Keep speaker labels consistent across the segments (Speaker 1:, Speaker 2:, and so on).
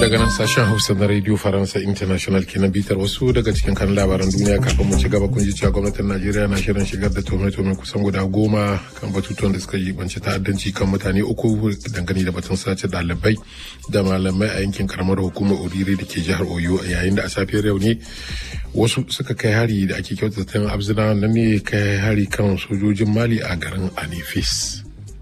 Speaker 1: daga nan sashen hausa na radio faransa international kenan bitar wasu daga cikin kan labaran duniya kafin mu ci gaba kun ji cewa gwamnatin najeriya na shirin shigar da tome-tome kusan guda goma kan batutuwan da suka yi banci ta'addanci kan mutane uku dangane da batun sace ɗalibai da malamai a yankin karamar hukumar oriri da ke jihar oyo yayin da a safiyar yau ne wasu suka kai hari da ake kyautata abzina nan ne kai hari kan sojojin mali a garin anifis.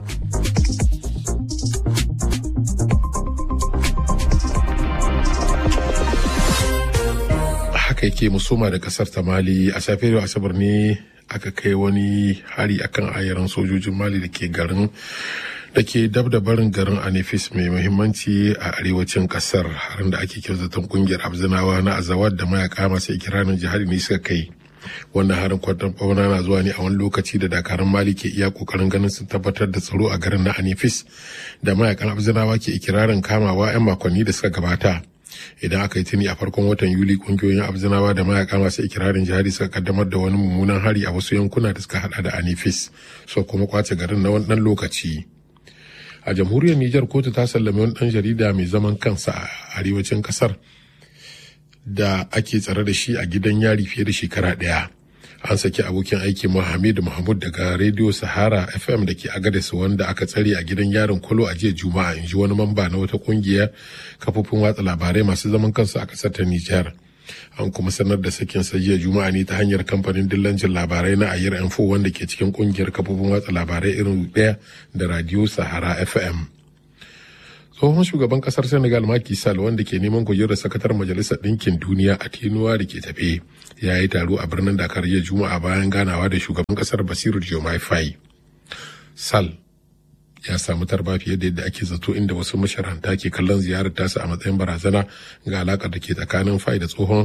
Speaker 1: haka yake musoma da kasar ta mali a safiyar asabar ne aka kai wani hari akan ayaran sojojin mali da ke garin da ke dab da barin garin anifis mai muhimmanci a arewacin kasar harin da ake kyautatan kungiyar abzinawa na azawad da mayaka masu ikirarin jihari ne suka kai wannan harin kwadon fauna na zuwa ne a wani lokaci da dakarun mali ke iya kokarin ganin sun tabbatar da tsaro a garin na anifis da mayakan abzinawa ke ikirarin kamawa 'yan makonni da suka gabata idan aka yi tuni a farkon watan yuli kungiyoyin abzinawa da mayaka masu ikirarin jihadi suka kaddamar da wani mummunan hari a wasu yankuna da suka hada da anifis so kuma kwace garin na wannan lokaci a jamhuriyar nijar kotu ta sallame wani dan jarida mai zaman kansa a arewacin kasar da ake tsare da shi a gidan yari fiye da shekara daya an saki abokin aiki Muhammad Mahmud daga Radio Sahara FM da ke Agadez wanda aka tsare a gidan yarin Kolo a jiya Juma'a in ji wani mamba na wata kungiyar kafofin watsa labarai masu zaman kansu a kasar ta Nijar. An kuma sanar da sakin sa jiya Juma'a ne ta hanyar kamfanin dillancin labarai na Ayer Info wanda ke cikin kungiyar kafofin watsa labarai irin daya da Radio Sahara FM. tsohon shugaban kasar senegal Macky Sall wanda ke neman kujerar sakatar majalisar ɗinkin duniya a tinuwa da ke tafe ya yi taro a birnin dakar jiya juma'a bayan ganawa da shugaban kasar basiru diomaye faye Sall ya samu tarba fiye da yadda ake zato inda wasu masharanta ke kallon ziyarar tasa a matsayin barazana ga alakar da ke tsakanin faye da tsohon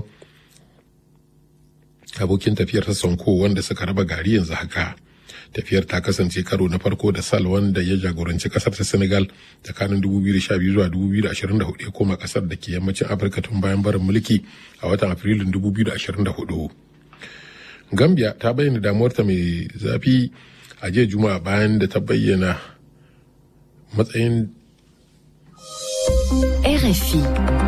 Speaker 1: abokin tafiyar ta sonko wanda suka raba gari yanzu haka tafiyar ta kasance karo na farko da sal wanda ya jagoranci kasar ta senegal tsakanin 2012 zuwa 2024 ya koma kasar da ke yammacin afirka tun bayan barin mulki a watan afrilun 2024 gambia ta bayyana damuwarta mai zafi a jiya juma'a bayan da ta bayyana matsayin
Speaker 2: RFI.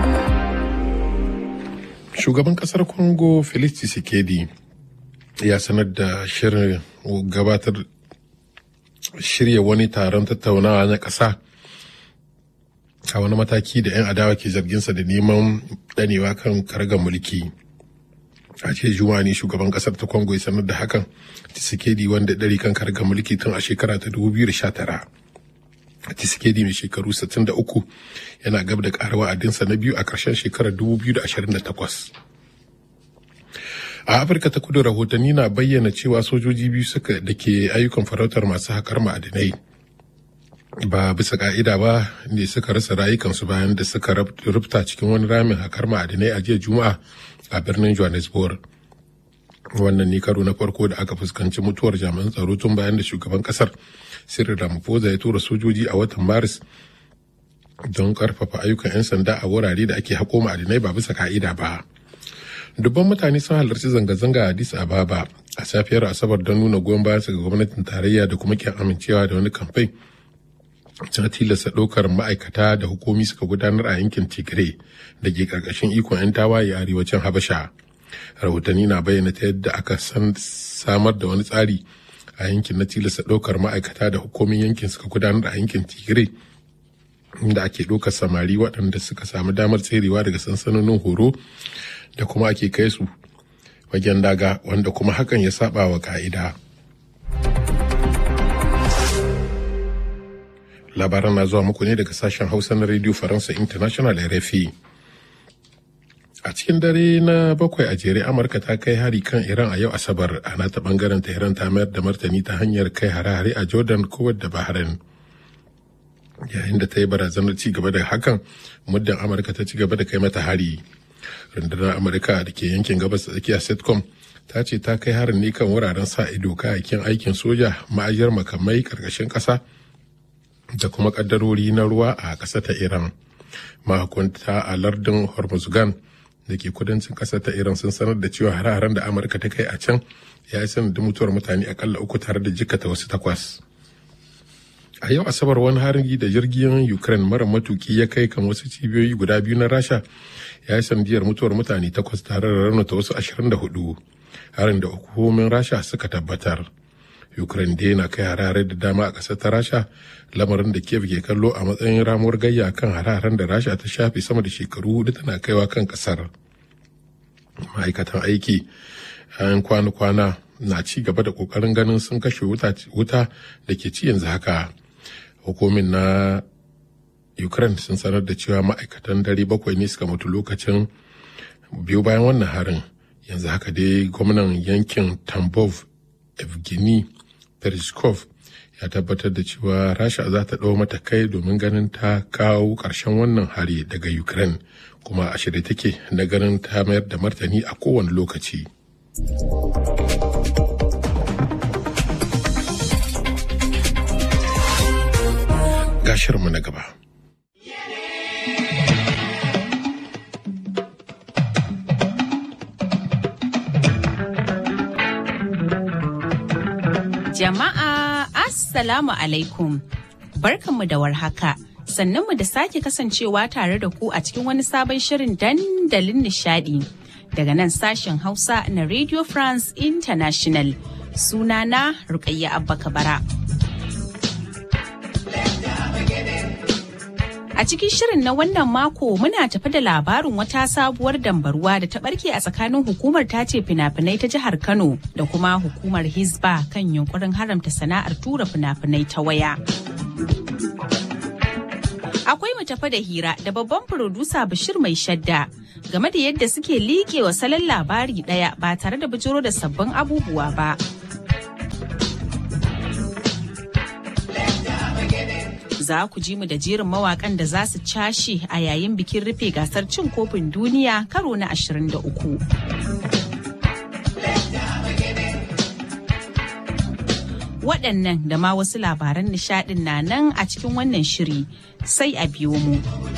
Speaker 1: shugaban kasar congo felix tshisekedi ya sanar da shirin gabatar shirya wani taron tattaunawa na ƙasa a wani mataki da 'yan adawa ke zarginsa da neman danewa kan kargar mulki a ce juma'a ne shugaban kasar ta congo ya sanar da hakan tisikedi wanda ɗari kan kargar mulki tun a shekara ta 2019 tisikedi mai shekaru 63 yana gab da ƙara wa'adinsa na biyu a ƙarshen shekarar 2028 a afirka ta kudu rahotanni na bayyana cewa sojoji biyu suka da ke ayyukan farautar masu haƙar ma'adinai ba bisa ka'ida ba ne suka rasa rayukansu bayan da suka rufta cikin wani ramin haƙar ma'adinai a jiya juma'a a birnin johannesburg wannan ne karo na farko da aka fuskanci mutuwar jami'an tsaro tun bayan da shugaban kasar sirri ramaphosa ya tura sojoji a watan maris don karfafa ayyukan 'yan sanda a wurare da ake haƙo ma'adinai ba bisa ka'ida ba dubban mutane sun halarci zanga-zanga a addis ababa a safiyar asabar don nuna goyon bayan ga gwamnatin tarayya da kuma kyan amincewa da wani kamfai ta tilasta ɗaukar ma'aikata da hukumi suka gudanar a yankin tigray da ke ƙarƙashin ikon 'yan tawaye a arewacin habasha rahotanni na bayyana ta yadda aka san samar da wani tsari a yankin na tilasta ɗaukar ma'aikata da hukumin yankin suka gudanar a yankin tigray inda ake ɗaukar samari waɗanda suka samu damar tserewa daga sansanonin horo da kuma ake kai su wajen daga wanda kuma hakan ya saba wa ka'ida. labaran na zuwa muku ne daga sashen hausa na radio faransa international rfi a cikin dare na bakwai a jere amurka ta kai hari kan iran a yau asabar ana ta bangaren tehran ta mayar da martani ta hanyar kai hare-hare a jordan kuwait da bahrain yayin da ta yi barazanar ci gaba da hakan muddin amurka ta ci gaba da kai mata hari rundunar amurka da ke yankin gabas da tsakiya setcom ta ce ta kai harin ne kan wuraren sa ido kayayyakin aikin soja ma'ajiyar makamai karkashin kasa da kuma kaddarori na ruwa a ƙasa ta iran mahukunta a lardin hormuzgan da ke kudancin ƙasar ta iran sun sanar da cewa hare-haren da amurka ta kai a can ya yi sanadin mutuwar mutane akalla uku tare da jikata wasu takwas a yau asabar wani harin da jirgin ukraine mara matuki ya kai kan wasu cibiyoyi guda biyu na rasha ya yi sanadiyar mutuwar mutane takwas tare da raunata wasu ashirin da hudu harin da hukumomin rasha suka tabbatar ukraine dai na kai harare da dama a ƙasar ta rasha lamarin da kiev ke kallo a matsayin ramuwar gayya kan hararen da rasha ta shafe sama da shekaru hudu tana kaiwa kan ƙasar ma'aikatan aiki yan kwana-kwana na ci gaba da ƙoƙarin ganin sun kashe wuta da ke ci yanzu haka hukumin na ukraine sun sanar da cewa ma'aikatan dare bakwai ne suka mutu lokacin biyu bayan wannan harin yanzu haka dai gwamnan yankin tambov evgeny perishkov ya tabbatar da cewa rasha za ta ɗau matakai domin ganin ta kawo ƙarshen wannan hari daga ukraine kuma a shirye take na ganin ta mayar da martani a kowane lokaci gashirmu na gaba
Speaker 2: Jama'a Assalamu alaikum. Barkanmu da warhaka. Sannanmu da sake kasancewa tare da ku a cikin wani sabon shirin dandalin nishadi. Daga nan sashen Hausa na Radio France International. Sunana Rukayya Abba Kabara. A cikin shirin na wannan mako muna tafi da labarin wata sabuwar dambaruwa da ta barke a tsakanin hukumar tace fina-finai ta jihar Kano da kuma hukumar Hizba kan yunkurin haramta sana'ar tura fina-finai ta waya. Akwai mu tafi da hira da babban furodusa Bashir mai shadda game da yadda suke liƙewa salon labari ɗaya ba tare da bijiro da sabbin abubuwa ba. za ku ji mu da jerin mawakan da za su cashe a yayin bikin rufe gasar cin kofin duniya karo na 23. Waɗannan da ma wasu labaran nishaɗin na nan a cikin wannan shiri sai a biyo mu.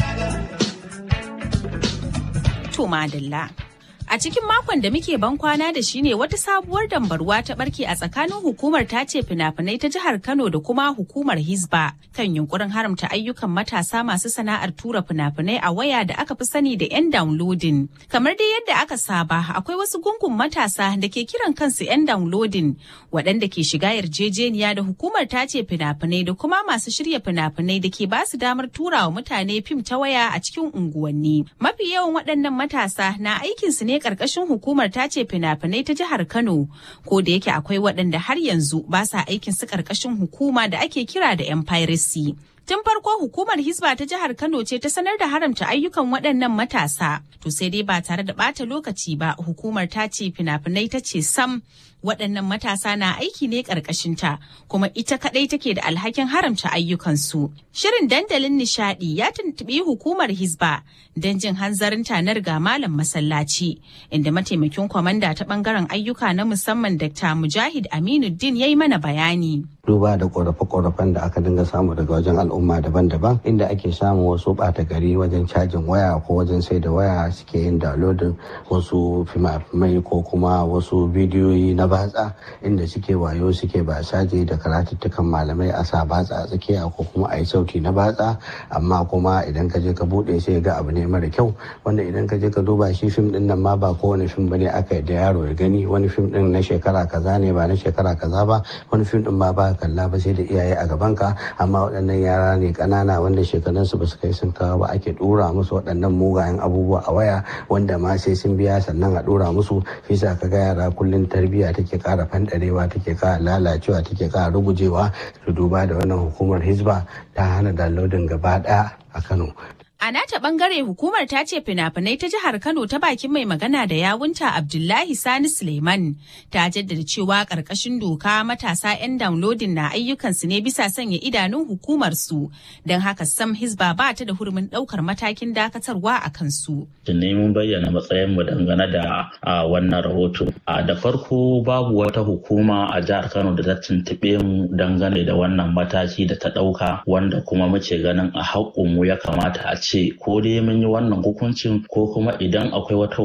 Speaker 2: To madalla. A cikin makon da muke ban kwana da shi ne wata sabuwar dambarwa ta barke a tsakanin hukumar tace fina-finai ta jihar Kano da kuma hukumar Hizba kan yunkurin haramta ayyukan matasa masu sana'ar tura fina-finai a waya da aka fi sani da 'yan downloading. Kamar dai yadda aka saba akwai wasu gungun matasa da ke kiran kansu 'yan downloading waɗanda ke shiga yarjejeniya da hukumar tace fina-finai da kuma masu shirya fina-finai da ke basu damar tura wa mutane fim ta waya a cikin unguwanni. Mafi yawan waɗannan matasa na aikinsu ne karkashin hukumar tace fina-finai ta jihar Kano ko da yake akwai waɗanda har yanzu ba sa aikin su karkashin hukuma da ake kira da 'yan piracy. Tun farko hukumar Hisba ta jihar Kano ce ta sanar da haramta ayyukan waɗannan matasa. To sai dai ba tare da ɓata lokaci ba hukumar ta ce fina-finai ta ce sam waɗannan matasa na aiki ne ƙarƙashinta kuma ita kaɗai take da alhakin haramta ayyukansu. Shirin dandalin nishaɗi ya tuntuɓi hukumar Hisba don jin hanzarin tanar ga malam masallaci inda mataimakin kwamanda ta ɓangaren ayyuka na musamman Dr. Mujahid Aminuddin ya yi mana bayani.
Speaker 3: duba da korafe-korafen da aka dinga samu daga wajen al'umma daban-daban inda ake samun wasu ɓata gari wajen cajin waya ko wajen sai da waya suke yin downloading wasu fimafimai ko kuma wasu bidiyoyi na batsa inda suke wayo suke ba saje da karatuttukan malamai a sa batsa a tsakiya ko kuma a yi sauti na batsa amma kuma idan ka je ka buɗe sai ga abu ne mara kyau wanda idan ka je ka duba shi fim din nan ma ba kowane fim bane aka yi da yaro ya gani wani fim din na shekara kaza ne ba na shekara kaza ba wani fim din ma ba kalla ba sai da iyaye a gaban ka amma waɗannan yara ne ƙanana wanda shekarunsu ba su kai sun kawo ba ake ɗora musu waɗannan mugayen abubuwa a waya wanda ma sai sun biya sannan a ɗora musu shi sa ka ga yara kullum tarbiyya take ƙara fanɗarewa take ƙara lalacewa take ƙara rugujewa su duba da wannan hukumar hizba ta hana downloading gaba ɗaya a kano
Speaker 2: A nata bangare hukumar ta ce fina-finai ta jihar Kano ta bakin mai magana da yawunta Abdullahi Sani Suleiman ta jaddada cewa karkashin doka matasa 'yan downloading na ayyukansu ne bisa sanya idanun hukumar su don haka sam Hisba ba ta da hurumin daukar matakin dakatarwa a kansu.
Speaker 4: ne mun bayyana matsayin mu dangane da wannan rahoto. Da farko babu wata hukuma a jihar Kano da ta tuntuɓe mu dangane da wannan mataki da ta ɗauka wanda kuma muke ganin a haƙƙun mu ya kamata a ce ko dai mun yi wannan hukuncin ko kuma idan akwai wata